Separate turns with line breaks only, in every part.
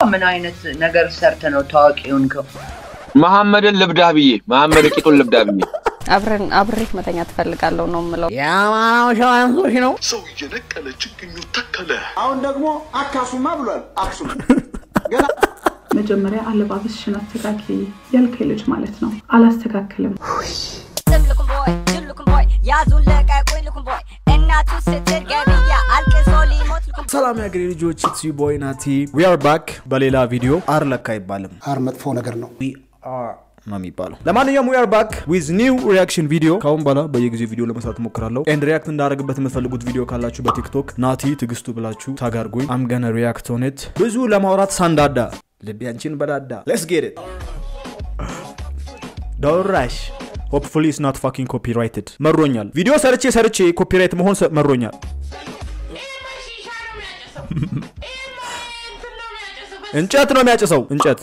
ምን አይነት ነገር ሰርተ ነው ታዋቂ ሆንከው?
መሐመድን ልብዳህ ብዬ መሐመድ ቂጡን ልብዳህ ብዬ
አብረን አብሬህ መተኛ ትፈልጋለሁ ነው የምለው።
የአማራው ሸዋ አንሶች ነው።
ሰው እየነቀለ ችግኙ ተከለ።
አሁን ደግሞ አካሱማ ብሏል። አክሱም ገና
መጀመሪያ አለባበስሽን አስተካኪ ያልከኝ ልጅ ማለት ነው። አላስተካክልም።
ሰላም ያገሬ ልጆች ኢትስ ዩ ቦይ ናቲ ዊ አር ባክ በሌላ ቪዲዮ አር ለካ አይባልም
አር መጥፎ ነገር ነው።
ዊ አር ነው የሚባለው ለማንኛውም ዊ አር ባክ ዊዝ ኒው ሪያክሽን ቪዲዮ ካሁን በኋላ በየጊዜው ቪዲዮ ለመስራት እሞክራለሁ ኤንድ ሪያክት እንዳደረግበት የምትፈልጉት ቪዲዮ ካላችሁ በቲክቶክ ናቲ ትግስቱ ብላችሁ ታጋርጉኝ አም ገነ ሪያክት ኦን ኢት ብዙ ለማውራት ሳንዳዳ ልቤ አንቺን በዳዳ ሌትስ ጌት ኢት ዶራሽ ሆፕፉሊ ኢትስ ናት ፋኪንግ ኮፒራይትድ መሮኛል ቪዲዮ ሰርቼ ሰርቼ ኮፒራይት መሆን ሰ- መሮኛል እንጨት ነው የሚያጭሰው እንጨት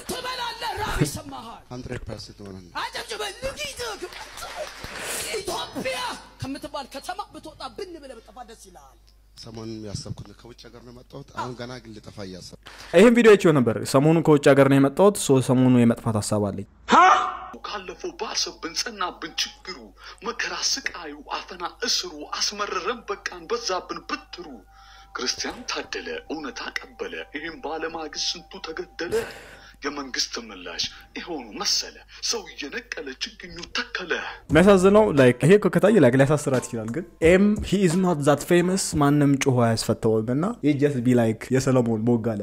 ኢትዮጵያ ከምትባል ከተማ ብትወጣ ብን ብለህ ብጠፋ ደስ ይልሃል።
ሰሞኑን ያሰብኩት ከውጭ ሀገር ነው የመጣሁት። አሁን ገና ግን ልጠፋ እያሰብኩ
ይህም ቪዲዮ አይቼው ነበር ሰሞኑን ከውጭ ሀገር ነው የመጣሁት ሶ ሰሞኑ የመጥፋት ሀሳብ አለኝ
ካለፈው ባሰብን ጸናብን ችግሩ መከራ ስቃዩ አፈና እስሩ አስመረረን በቃን በዛብን ብትሩ ክርስቲያን ታደለ እውነት አቀበለ ይህም ባለማግስት ስንቱ ተገደለ የመንግስት ምላሽ ይሆኑ መሰለ ሰው እየነቀለ ችግኙ ተከለ
የሚያሳዝነው ላይክ ይሄ እኮ ከታየ ላይክ ሊያሳስራት ይችላል ግን ኤም ሂ ኢዝ ኖት ዛት ፌመስ ማንም ጮሆ አያስፈተውም እና ጀስት ቢ ላይክ የሰለሞን ቦጋለ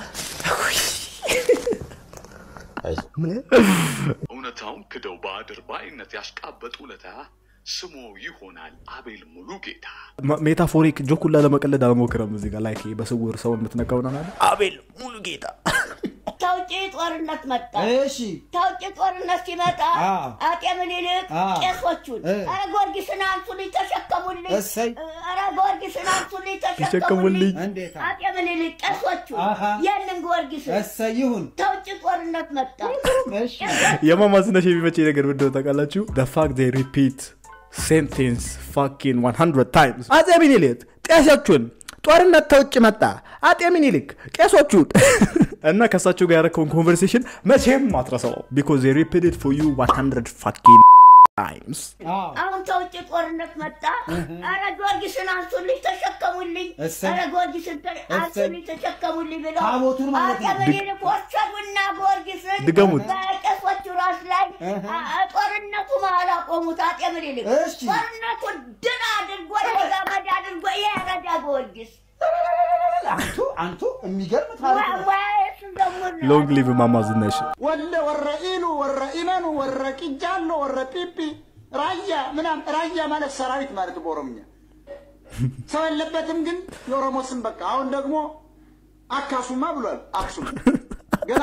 እውነታውን ክደው በአድርባይነት ያሽቃበጡ ለታ ስሞ ይሆናል አቤል ሙሉ ጌታ
ሜታፎሪክ ጆኩላ ለመቀለድ አልሞክረም እዚህ ጋር ላይክ በስውር ሰውን የምትነቀው ነው አይደል? አቤል ሙሉ ጌታ
ከውጭ ጦርነት መጣ።
እሺ
ከውጭ ጦርነት ሲመጣ
አ።
አጤ ምኒልክ
አ።
ቄሶቹን
እ።
ኧረ ጊዮርጊስን አንሱልኝ ተሸከሙልኝ፣
እሰይ።
ኧረ ጊዮርጊስን አንሱልኝ
ተሸከሙልኝ።
ተሸከሙልኝ።
እንዴታ
አጤ ምኒልክ ቄሶቹን
አሃ።
ያንን ጊዮርጊስን
እሰይ ይሁን።
ከውጭ ጦርነት መጣ።
እሺ
የማማዝነሽ የሚመቸኝ ነገር ምንድነው ታውቃላችሁ? the fact they repeat sentence fucking 100 times አጼ ሚኒሊክ ቄሶቹን ጦርነት ተውጭ መጣ አጤ ሚኒሊክ ቄሶቹን እና ከእሳቸው ጋር ያረከውን ኮንቨርሴሽን መቼም አትረሳው because they repeated for you 100 fucking times
አዎ
አሁን ከውጭ ጦርነት መጣ። ኧረ ጊዮርጊስን አንሱልኝ ተሸከሙልኝ፣
እሰይ።
ኧረ ጊዮርጊስን ተ- አንሱልኝ ተሸከሙልኝ ብለው
ታቦቱን ማለት
አጤ
ነው።
ምኒልክ ወሰዱና ጊዮርጊስን
ድገሙት።
በቄሶቹ ራስ ላይ አ- አ- ጦርነቱ መሀል አቆሙት። አጤ ምኒልክ
እሺ።
ጦርነቱን ድል አድርጎ ለጋመድ አድርጎ የረዳ ጊዮርጊስ
አንቱ አንቱ የሚገርም ታሪክ ነው።
ወይስ ደግሞ ነው?
ሎንግ ሊቭ ማማዝነሽ
ወለ ወረ ኢሉ ወረ ኢነኑ ወረ ቂጃሎ ወረ ጲጲ ራያ ምናም ራያ ማለት ሰራዊት ማለት በኦሮምኛ ሰው የለበትም ግን የኦሮሞ ስም በቃ አሁን ደግሞ አካሱማ ብሏል። አክሱም ገና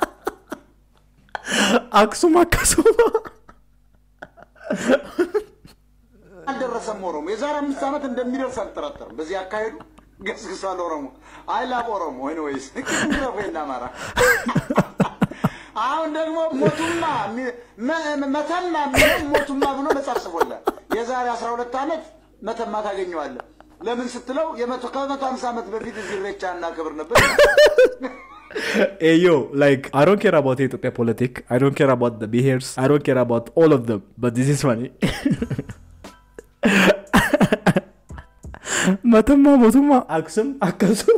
አክሱም አካሱም
አልደረሰም። ኦሮሞ የዛሬ አምስት ዓመት እንደሚደርስ አልጠራጠርም። በዚህ አካሄዱ ገስግሷል ኦሮሞ። አይ ላቭ ኦሮሞ ወይስ ወይና አማራ አሁን ደግሞ ሞቱማ ሚ- መ- መተማ የሚለው ሞቱማ ብሎ መጽሐፍ ጽፎላል። የዛሬ አስራ ሁለት ዓመት መተማ ታገኘዋለህ። ለምን ስትለው የመቶ ከመቶ ሀምሳ ዓመት በፊት እዚህ ኢሬቻ እናከብር ነበር።
Hey yo, like I don't care about Ethiopia politics. I don't care about the behaviors. I don't care about all of them. But this is funny. መተማ ሞቱማ አክሱም አካሱም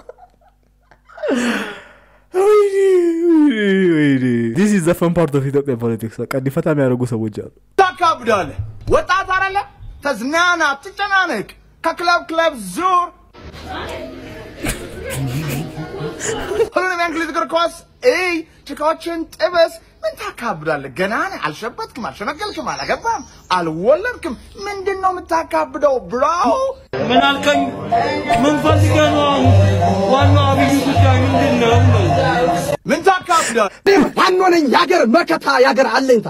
ዲስ ኢዝ ዘ ፈን ፓርት ኦፍ ኢትዮጵያ ፖለቲክስ በቃ እንዲፈታ የሚያደርጉ ሰዎች አሉ
ታካብዳለህ። ወጣት አይደለ? ተዝናና፣ ትጨናነቅ፣ ከክለብ ክለብ ዙር። ሁሉንም የእንግሊዝ እግር ኳስ እይ፣ ጭቃዎችን ጥበስ። ምን ታካብዳለህ? ገና ነህ። አልሸበትክም፣ አልሸነገልክም፣ አላገባም፣ አልወለድክም። ምንድን ነው የምታካብደው ብሮ?
ምን አልከኝ? ምን ፈልገህ ነው? አሁን ዋናው አብይ ጉዳይ ምንድን ነው?
ምን ታካብዳለህ?
ዋኖ ነኝ የአገር መከታ የአገር አለኝታ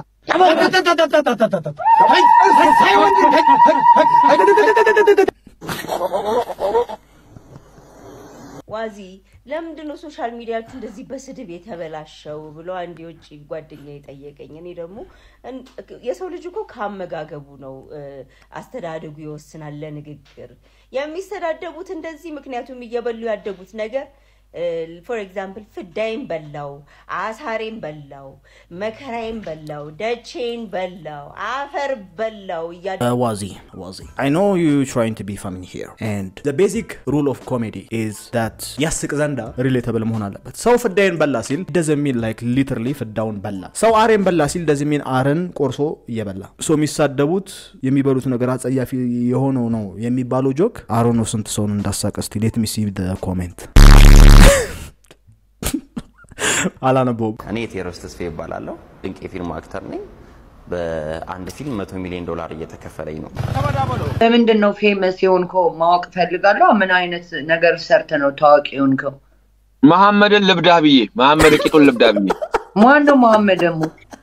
ዋዚ ለምንድን ነው ሶሻል ሚዲያችሁ እንደዚህ በስድብ የተበላሸው ብሎ አንድ የውጭ ጓደኛ የጠየቀኝ። እኔ ደግሞ እን- የሰው ልጅ እኮ ከአመጋገቡ ነው እ፣ አስተዳደጉ ይወስናል ለንግግር የሚስተዳደቡት እንደዚህ። ምክንያቱም እየበሉ ያደጉት ነገር ፎር ኤግዛምፕል ፍዳይን በላው፣ አሳሬን በላው፣ መከራዬን በላው፣ ደቼን በላው፣ አፈር በላው እያለ
Uh, Wazi, Wazi. I know you're trying to be funny here. And the basic rule of comedy is that ያስቅ ዘንዳ ሪሌተብል መሆን አለበት። ሰው ፍዳይን በላ ሲል doesn't mean like literally ፍዳውን በላ። ሰው አሬን በላ ሲል doesn't mean አረን ቆርሶ እየበላ። ሶ የሚሳደቡት የሚበሉት ነገር አጸያፊ የሆነው ነው የሚባለው ጆክ አሮ ነው ስንት ሰውን እንዳሳቀ እስቲ ሌት ሚ ሲ ኮሜንት አላነበውም።
እኔ ቴዎድሮስ ተስፋ ይባላለሁ። ድንቅ የፊልም አክተር ነኝ። በአንድ ፊልም መቶ ሚሊዮን ዶላር እየተከፈለኝ ነው።
በምንድን ነው ፌመስ የሆንከው ማወቅ ፈልጋለሁ። ምን አይነት ነገር ሰርተ ነው ታዋቂ የሆንከው?
መሐመድን ልብዳህ ብዬ መሐመድ ቂጡን ልብዳህ ብዬ
ማን ነው መሐመድ ደግሞ?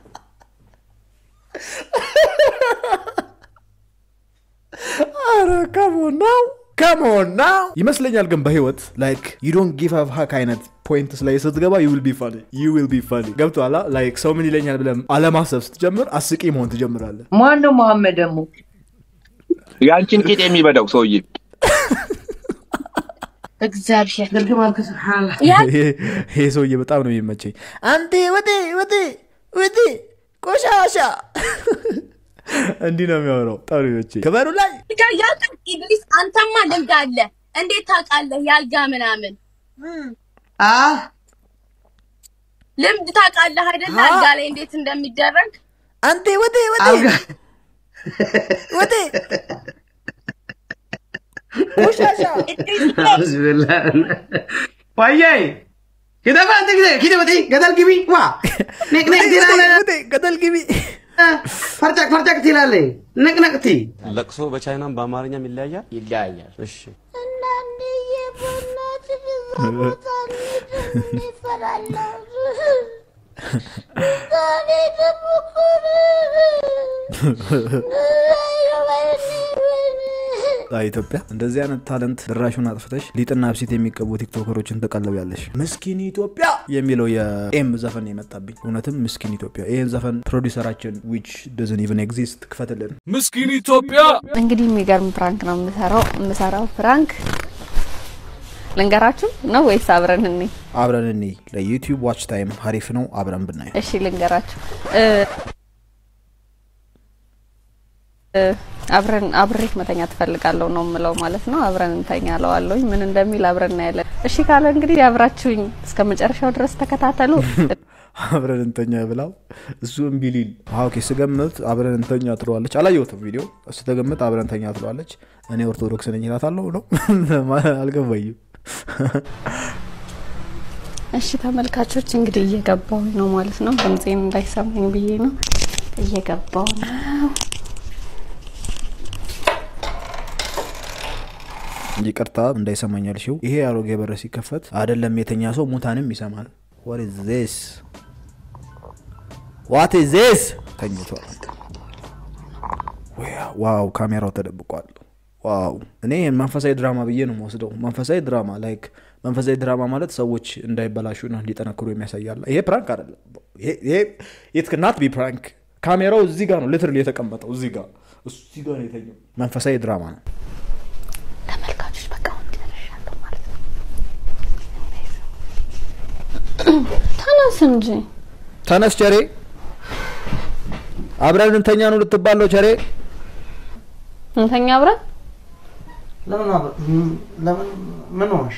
አረ ከሞን ናው ከሞን ናው ይመስለኛል። ግን በህይወት ላይክ ዩ ዶንት ጊቭ አፕ ሀክ አይነት ፖይንትስ ላይ ስትገባ ዩ ዊል ቢ ፋኒ ዩ ዊል ቢ ፋኒ ገብቶሃል? ላይክ ሰው ምን ይለኛል ብለህ አለማሰብ ስትጀምር አስቂ መሆን ትጀምራለህ።
ማን ነው መሐመድ ደግሞ?
ያንቺን ቂጥ የሚበዳው ሰውዬ
እግዚአብሔር ግርግማልክ ስብሓንላ
ይሄ- ይሄ ሰውዬ በጣም ነው የሚመቸኝ። አንቴ ወዴ ወዴ ወዴ ቆሻሻ እንዲህ ነው የሚያወራው። በጣም ነው የሚመቸኝ። ክበሩ ላይ
ያልጋ ኢድሪስ አንተማ ልምድ አለ እንዴት ታውቃለህ ያልጋ ምናምን ልምድ ታውቃለህ አይደለ አልጋ ላይ እንዴት እንደሚደረግ
አንቴ ወዴ ወዴ ወዴ ቆሻሻ
ዋያይ ኪደፋ አንተ ጊዜ ኪደ ወዲ ገደል ግቢ ዋ ንቅ ንቅ ትላለህ
ገደል ግቢ
ፈርጨቅ ፈርጨቅ ትላለህ ንቅ ንቅ ቲ
ለቅሶ በቻይናም በአማርኛም ይለያያል ይለያያል። እሺ
አይ ኢትዮጵያ እንደዚህ አይነት ታለንት ድራሹን አጥፍተሽ ሊጥና ብሲት የሚቀቡ ቲክቶከሮችን ተቀለብ ያለሽ ምስኪን ኢትዮጵያ የሚለው የኤም ዘፈን የመጣብኝ እውነትም ምስኪን ኢትዮጵያ ይህን ዘፈን ፕሮዲሰራችን ዊች ደዝን ኢቨን ኤግዚስት ክፈትልን
ምስኪን ኢትዮጵያ
እንግዲህ የሚገርም ፕራንክ ነው የምሰራው የምሰራው ፕራንክ ልንገራችሁ ነው ወይስ አብረን እኔ
አብረን እኔ ለዩቲዩብ ዋች ታይም ሀሪፍ ነው አብረን ብናይ
እሺ ልንገራችሁ እ፣ እ፣ አብረን አብሬ መተኛ ትፈልጋለሁ ነው የምለው ማለት ነው አብረን እንተኛ ለዋለሁኝ ምን እንደሚል አብረን እናያለን እሺ ካለ እንግዲህ አብራችሁኝ እስከ መጨረሻው ድረስ ተከታተሉ
አብረን እንተኛ ብላው እሱ እምቢ ሊል አዎ፣ ኦኬ ስገምት አብረን እንተኛ ትለዋለች አላየሁትም ቪዲዮ እሱ ተገምት አብረን እንተኛ ትለዋለች እኔ ኦርቶዶክስ ነኝ እላታለሁ ነው አልገባኝም
እሺ ተመልካቾች እንግዲህ እየገባው ነው ማለት ነው ድምፄን እንዳይሰማኝ ብዬ ነው እየገባው ነው
ይቅርታ እንዳይሰማኝ ያልሽው ይሄ አሮጌ በር ሲከፈት አይደለም የተኛ ሰው ሙታንም ይሰማል what is this what is this ተኝቷል ዋው ካሜራው ተደብቋል ዋው እኔ ይህን መንፈሳዊ ድራማ ብዬ ነው የምወስደው መንፈሳዊ ድራማ ላይክ መንፈሳዊ ድራማ ማለት ሰዎች እንዳይበላሹና እንዲጠነክሩ የሚያሳያለ ይሄ ፕራንክ አይደለም የት ናት ቢ ፕራንክ ካሜራው እዚህ ጋር ነው ሊትራሊ የተቀመጠው እዚህ ጋር እዚህ ጋር ነው የተኛው መንፈሳዊ ድራማ ነው
ተመልካቾች በቃ አሁን ደርሻለሁ ማለት ነው ተነስ እንጂ
ተነስ ቸሬ አብረን እንተኛ ነው ልትባለው ቸሬ
እንተኛ አብረን
ለምን አብ- ለምን ምን ሆንሽ?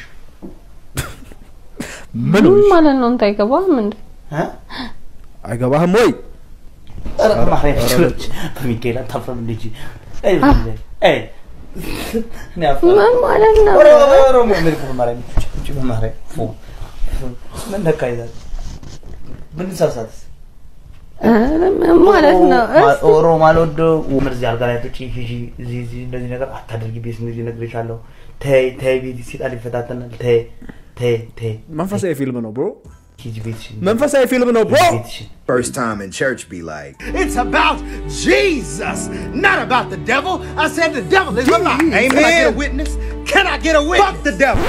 ምን
ምን ማለት ነው እንት አይገባም እንዴ
አይገባህም ወይ
ኧረ
ኧረ፣
ማርያም
ኧረ፣
ችሎች በሚካኤል አታፍርም እንዴ? አይ አይ እኔ አፍራለሁ።
ምን ማለት ነው?
ኧረ፣ ኧረ፣ ምን በማርያም ጭ በማርያም ፎ ምን ነካ ይዛል ብንሳሳትስ
ኧረ ምን ማለት ነው እስ-
ኦሮ ማልወዶ ምር እዚህ አልጋ ላይ ትጪ ሂጂ እዚህ እዚህ እንደዚህ ነገር አታደርጊ ቤት እንደዚህ እነግርሻለሁ ተይ ተይ ቤት ሲጣል ይፈታተናል ተይ ተይ ተይ
መንፈሳዊ ፊልም ነው ብሮ
ሂጂ ቤትሽን
መንፈሳዊ ፊልም ነው ብሮ
First time in church be like,
It's about Jesus, not about the devil. I said the devil is a lie.
Amen.
Can I get a witness? Can I get a witness? Fuck the devil.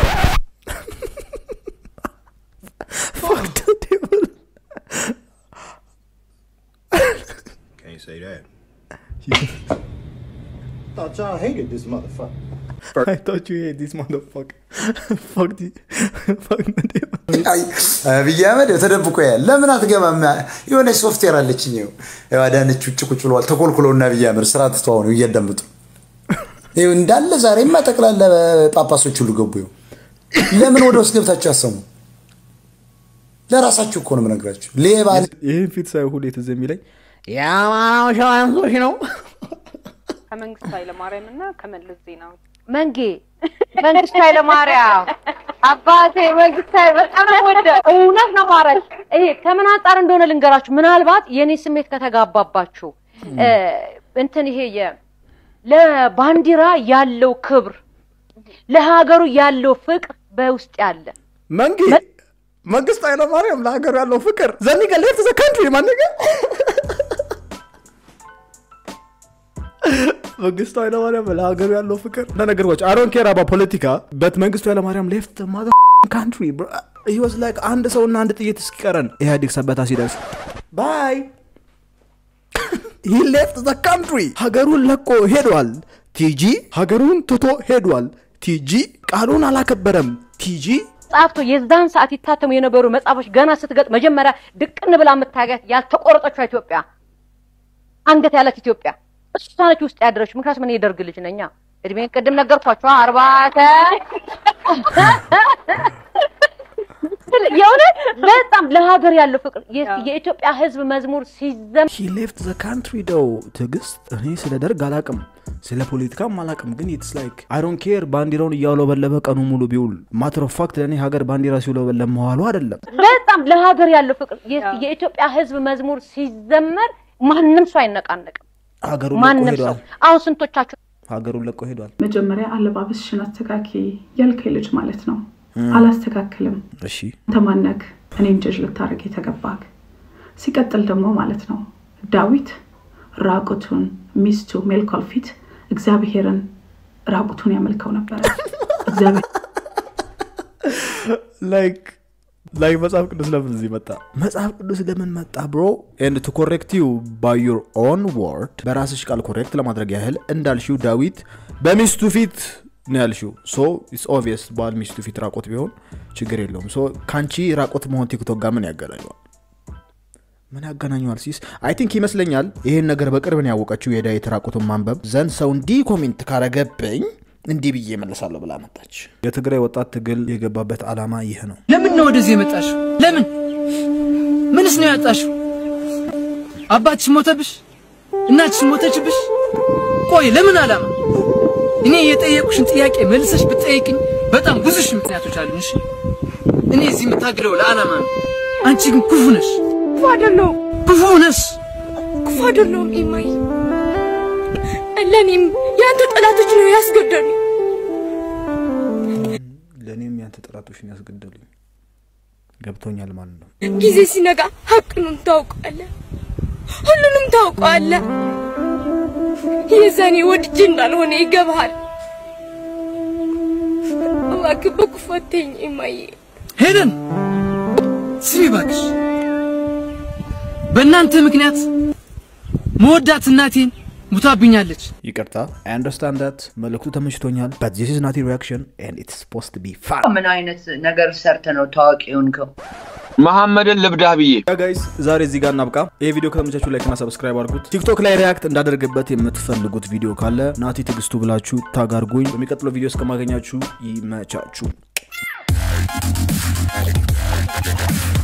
can't say that.
Thought y'all hated this motherfucker.
I thought you hate this motherfucker.
አብይ አህመድ ተደብቆ ያል ለምን አትገባም? የሆነች ሶፍትዌር አለችኝ። ይኸው ይኸው አዳነች ውጭ ቁጭ ብለዋል ተኮልኩለውና አብይ አህመድ ስራ ትተዋው ነው እያዳምጡ ይኸው እንዳለ ዛሬማ ጠቅላላ ጳጳሶች ሁሉ ገቡ። ይኸው ለምን ወደ ውስጥ ገብታችሁ ያሰሙ? ለራሳችሁ እኮ ነው የምነግራችሁ። ሌባ
ይህን ፊት ሳይ ሁሌ ትዝ የሚለኝ የአማራው ሸዋ አንሶች ነው
ከመንግስቱ ኃይለማርያም እና ከመለስ ዜናዊ
መንጌ መንግስቱ ኃይለማርያም አባቴ መንግስቱ ኃይለ በጣም ነው ወደ እውነት ነው ማረሽ። ይሄ ከምን አንጻር እንደሆነ ልንገራችሁ። ምናልባት የኔ ስሜት ከተጋባባችሁ እ፣ እንትን ይሄ የ ለባንዲራ ያለው ክብር ለሀገሩ ያለው ፍቅር በውስጥ ያለ
መንጌ መንግስቱ ኃይለማርያም ለሀገሩ ያለው ፍቅር ዘኒገ ሌፍት ዘ ካንትሪ ማንገ መንግስቱ ኃይለማርያም ለሀገሩ ያለው ፍቅር እንደነገርኳቸው አሮን ኬር አባ ፖለቲካ በት መንግስቱ ኃይለማርያም ሌፍት ማዘ ካንትሪ ህወስ ላይክ አንድ ሰውና አንድ ጥይት እስኪቀረን ኢህአዴግ ሰበታ ሲደርስ ባይ ሂ ሌፍት ዘ ካንትሪ ሀገሩን ለቆ ሄዷል። ቲጂ ሀገሩን ትቶ ሄዷል። ቲጂ ቃሉን አላከበረም። ቲጂ
ጻፍቶ የዛን ሰዓት ይታተሙ የነበሩ መጽሐፎች ገና ስትገጥ መጀመሪያ ድቅን ብላ የምታገት ያልተቆረጠችው ኢትዮጵያ አንገት ያላት ኢትዮጵያ እሷ ነች ውስጥ ያደረችው። ምክንያቱም እኔ የደርግ ልጅ ነኛ። እድሜን ቅድም ነገርኳቸው አርባተ የእውነት በጣም ለሀገር ያለው ፍቅር የ- የኢትዮጵያ ህዝብ መዝሙር ሲዘም
ሂ ሌፍት ዘ ካንትሪ ደው ትዕግስት እኔ ስለ ደርግ አላቅም ስለ ፖለቲካም አላቅም ግን ኢትስ ላይክ አይ ዶንት ኬር ባንዲራውን እያውለበለበ ቀኑ ሙሉ ቢውል ማተር ኦፍ ፋክት ለእኔ ሀገር ባንዲራ ሲውለበለብ መዋሉ አይደለም
በጣም ለሀገር ያለው ፍቅር የ- የኢትዮጵያ ህዝብ መዝሙር ሲዘመር ማንም ሰው አይነቃነቅም።
ሀገሩን ለቆ
ማንም ሰው
ሄዷል
አሁን ስንቶቻችሁ
ሀገሩን ለቆ ሄዷል
መጀመሪያ አለባበስሽን አስተካኪ ያልከኝ ልጅ ማለት ነው። አላስተካክልም።
እሺ
አንተ ማነክ እኔን ጀጅ ልታደርግ የተገባክ? ሲቀጥል ደግሞ ማለት ነው ዳዊት ራቁቱን ሚስቱ ሜልኮል ፊት እግዚአብሔርን ራቁቱን ያመልከው ነበረ። እግዚአብሔር
ላይክ ላይክ መጽሐፍ ቅዱስ ለምን እዚህ መጣ መጽሐፍ ቅዱስ ለምን መጣ ብሮ ኤንድ ቱ ኮሬክት ዩ ባይ ዩር ኦን ወርድ በራስሽ ቃል ኮሬክት ለማድረግ ያህል እንዳልሽው ዳዊት በሚስቱ ፊት ነው ያልሽው ሶ ኢትስ ኦብቪየስ ባል ሚስቱ ፊት ራቆት ቢሆን ችግር የለውም ሶ ከአንቺ ራቆት መሆን ቲክቶክ ጋር ምን ያገናኘዋል ምን ያገናኘዋል ሲስ አይ ቲንክ ይመስለኛል ይሄን ነገር በቅርብ ነው ያወቀችው የዳዊት ራቁቱን ማንበብ ዘንድ ሰው እንዲህ ኮሜንት ካረገብኝ እንዲህ ብዬ እመልሳለሁ ብላ መጣች የትግራይ ወጣት ትግል የገባበት ዓላማ ይህ ነው
ለምን ነው ወደዚህ የመጣሽው? ለምን? ምንስ ነው ያጣሽው? አባትሽ ሞተብሽ? እናትሽ ሞተችብሽ? ቆይ ለምን ዓላማ? እኔ የጠየቁሽን ጥያቄ መልሰሽ ብትጠይቅኝ በጣም ብዙ ሺህ ምክንያቶች አሉኝ። እሺ እኔ እዚህ የምታግለው ለዓላማ ነው። አንቺ ግን ክፉ ነሽ።
ክፉ አይደለሁም፣
ክፉ ነሽ።
ክፉ አይደለሁም ኢማይ። ለእኔም የአንተ ጠላቶች ነው ያስገደሉ።
ለእኔም ያንተ ጠላቶችን ያስገደሉኝ ገብቶኛል ማለት ነው
ጊዜ ሲነጋ ሀቅኑን ታውቀዋለህ፣ ሁሉንም ታውቀዋለህ። የዛኔ ወድጄ እንዳልሆነ ይገባሃል። እባክህ በክፉ አትይኝ ኢማዬ።
ሄለን ስሚ እባክሽ፣ በእናንተ ምክንያት መወዳት እናቴን ሙታብኛለች።
ይቅርታ አይ አንደርስታንድ ዳት መልእክቱ ተመችቶኛል በት ዚስ ኢዝ ናት ሪያክሽን ኤንድ ኢትስ ፖስት ቢ ፋን
ምን አይነት ነገር ሰርተ ነው ታዋቂ የሆንከው?
መሐመድን ልብዳህ ብዬ
ጋይስ ዛሬ እዚህ ጋር እናብቃ ይህ ቪዲዮ ከተመቻችሁ ላይክና ሰብስክራይብ አድርጉት ቲክቶክ ላይ ሪያክት እንዳደርግበት የምትፈልጉት ቪዲዮ ካለ ናቲ ትግስቱ ብላችሁ ታጋርጉኝ በሚቀጥለው ቪዲዮ እስከማገኛችሁ ይመቻችሁ